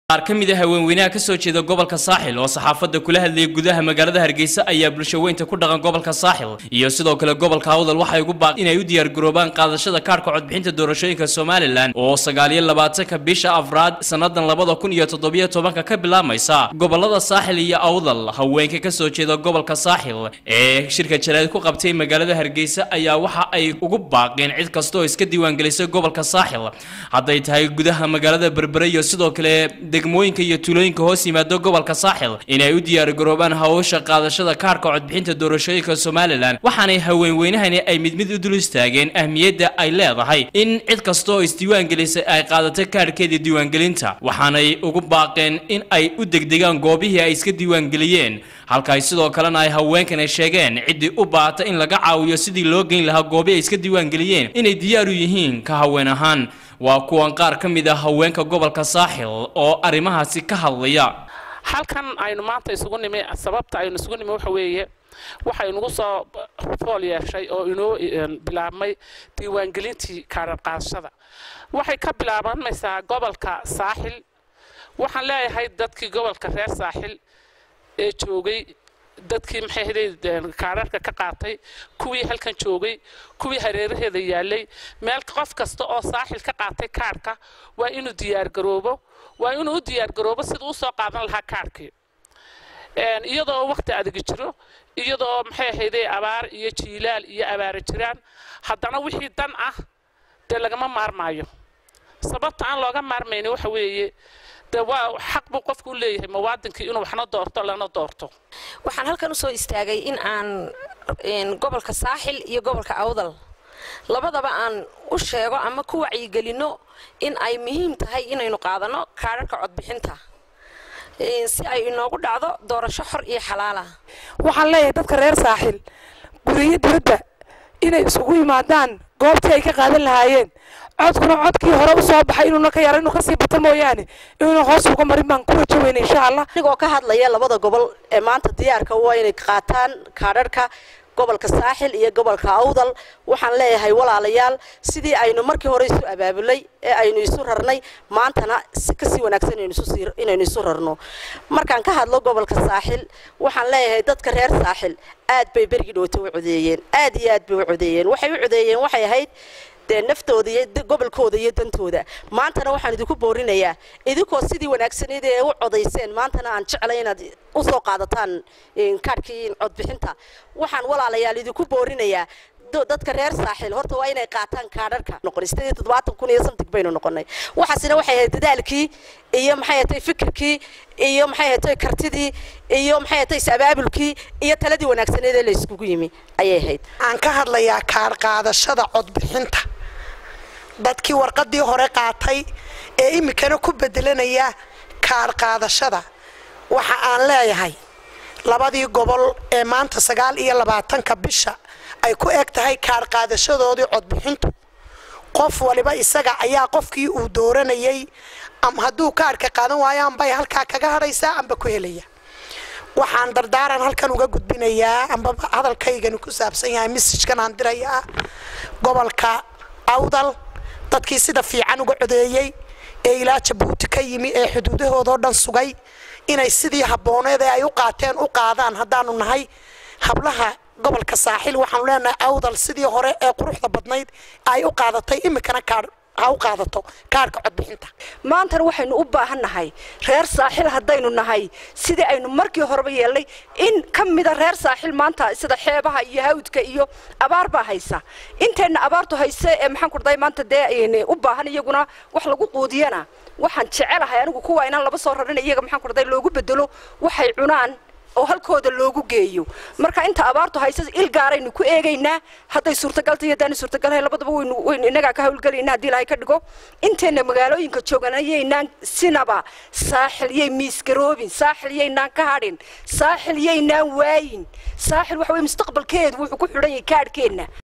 qaar ka mid a haweenweynaha ka soo jeeda gobolka saaxil oo saxaafadda kula hadlayay gudaha magaalada hargeysa ayaa bulshaweynta ku dhaqan gobolka saaxil iyo sidoo kale gobolka awdal waxay ugu baaq inay u diyaargaroobaan qaadashada kaarhka codbixinta doorashooyinka somalilan oo sagaaliyo labaatanka bisha afraad sannadan labada kun iyo toddobiyo tobanka ka bilaabmaysa gobolada saaxil iyo awdal haweenka ka soo jeeda gobolka saaxil ee shirka jaraad ku qabtay magaalada hargeysa ayaa waxa ay ugu baaqeen cid kasta oo iska diiwaangelisay gobolka saaxil hadday tahay gudaha magaalada berbere iyo sidoo kale degmooyinka iyo tuulooyinka hoos yimaado gobolka saaxil inay u diyaargaroobaan hawsha qaadashada kaarka codbixinta doorashooyinka somalilan waxaanay haweenweynahani ay mid mid u dul istaageen ahmiyadda ay leedahay in cid kasta oo isdiiwaangelisay ay qaadatay kaarhkeeda diiwaangelinta waxaanay ugu baaqeen in ay u degdegaan goobihii ay iska diiwaangeliyeen halka ay sidoo kalena ay haweenkan ay sheegeen ciddii u baahata in laga caawiyo sidii loo geyn lahaa goobii ay iska diiwaangeliyeen inay diyaar u yihiin ka haween ahaan waa kuwan qaar ka mid ah haweenka gobolka saaxil oo arrimahaasi ka hadlaya halkan aynu maanta isugu nimi sababta aynu isugu nimi waxa weeye waxay nagu soo fool yeeshay oo inoo bilaabmay diiwaangelintii kaarar qaadashada waxay ka bilaabanmaysaa gobolka saaxil waxaan leeyahay dadkii gobolka reer saaxil ee joogay dadkii maxay haday kaararka ka qaatay kuwii halkan joogay kuwii hareeraheeda yaalay meel qof kasta oo saaxil ka qaatay kaarhka waa inuu diyaargaroobo waa inuu u diyaargaroobo siduu usoo qaadan lahaa kaarhkii iyadoo waqti adagi jiro iyadoo maxay ahayday abaar iyo jiilaal iyo abaara jiraan haddana wixii dan ah dee lagama maarmaayo sababta aan looga maarmayni waxa weeye de waa xaq buu qofku u leeyahay muwaadinkii inuu waxna doorto lana doorto waxaan halkan usoo istaagay in aan gobolka saaxil iyo gobolka awdal labadaba aan u sheego ama ku wacyigelinno in ay muhiim tahay inaynu qaadanno kaadharhka codbixinta si ay inoogu dhacdo doorasho xor iyo xalaala waxaan leeyahay dadka reer saaxil guriyo dibadba inay isugu yimaadaan goobtii ay ka qaadan lahaayeen codkuna codkii hore u soo baxay inuuna ka yara inuu kasii bato mooyaane inuuna hoos uga marin baan ku rajo weyna insha allah anigoo ka hadlaya labada gobol ee maanta diyaarka waa inay qaataan kaadharhka gobolka saaxil iyo gobolka awdal waxaan leeyahay walaalayaal sidii aynu markii hore isu abaabulay ee aynu isu rarnay maantana kasii wanaagsan inaynu isu rarno markaan ka hadlo gobolka saaxil waxaan leeyahay dadka reer saaxil aad bay berigii dhowta u codeeyeen aad iyo aad bay u codeeyeen waxay u codeeyeen waxay ahayd dee naftooda iyo gobolkooda iyo dantooda maantana waxaan idinku boorinayaa idinkoo sidii wanaagsaneyd ee u codayseen maantana aan jeclay inaad usoo qaadataan kaadhkii codbixinta waxaan walaalayaal idinku boorinayaa dadka reer saaxil horta waa inay qaataan kaadharka noqon sideed iyo toddobaatan kun iyo samtig baynu noqonay waxaasina waxay ahayd dadaalkii iyo maxay ahatay fikirkii iyo maxay ahatay kartidii iyo maxay ahatay is-abaabulkii iyo taladii wanaagsaneed ee la iskugu yimi ayay ahayd aan ka hadlayaa kaar qaadashada codbixinta dadkii warqadii hore qaatay ee iminkana ku bedelanaya kaar qaadashada waxa aan leeyahay labadii gobol ee maanta sagaal iyo labaatanka bisha ay ku eg tahay kaar qaadashadoodii codbixintu qof waliba isaga ayaa qofkii uu dooranayay ama hadduu kaarhka qaadan waayo ambay halkaa kaga hadhaysaa amba ku helaya waxaan dardaaran halkan uga gudbinayaa amba hadalkaygani ku saabsan yahay messajkan aan dirayaa gobolka awdal dadkii sida fiican uga codeeyey ee ilaa jabuuti ka yimi ee xuduudahoodao dhan sugay inay sidii habbooneed ee ay u qaateen u qaadaan haddaanu nahay hablaha gobolka saaxil waxaanu leenahay awdal sidii hore ee quruxda badnayd ay u qaadatay iminkana kaar ha u qaadato kaarhka codbixinta maantana waxaynu u baahan nahay reer saaxil haddaynu nahay sidii aynu markii horeba yeelnay in ka mida reer saaxil maanta sida xeebaha iyo hawdka iyo abaar baa haysa intayna abaartu hayse ee maxaan kurday maanta dee u baahan iyaguna wax lagu quudiyana waxaan jecelahay anigu kuwa inaan laba soo rarin iyaga maxaan kurday loogu bedelo waxay cunaan oo halkooda loogu geeyo marka inta abaartu haysa il gaaraynu ku eegaynaa hadday suurtagalta iyo haddaanay suurtagalhay labadaba waynu waynu innagaa ka hawlgelayna haddii ilaahay ka dhigo intayna magaalooyinka jooganyaynaan sinaba saaxil yay miisgaroobin saaxil yaynaan ka hadhin saaxil yaynaan waayin saaxil waxa weye mustaqbalkeedu wuxuu ku xidhan yahay kaadhkeenna